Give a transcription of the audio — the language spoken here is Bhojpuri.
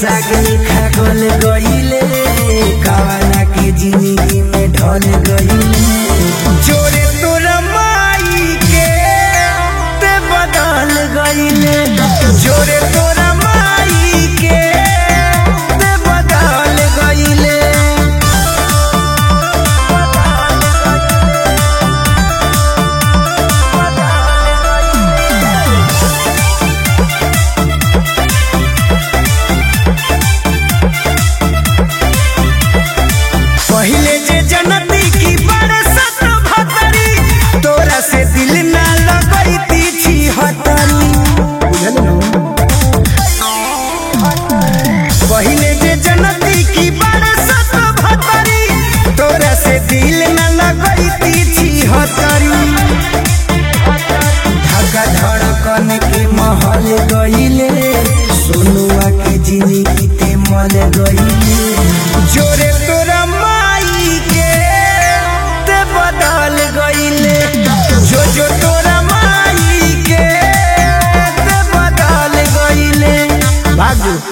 सागनी खागल गईले कावाना के जिंदगी में ढल गईले जोरे तोरा माई के ते बदल गईले जोरे तोरा माई के ते बदल गईले पहिले जे जनती की बड़े सत भतरी तोरा से दिल ना लगई छी हतरी पहिले जे जनती की बड़े सत भतरी तोरा से दिल ना लगई छी हतरी धक्का धड़कन के महल गईले सोनुआ के जिंदगी ते मल गईले जोरे तोरा माई के ते बदल गईले जो जो तोरा माई के ते बदल गईले भागो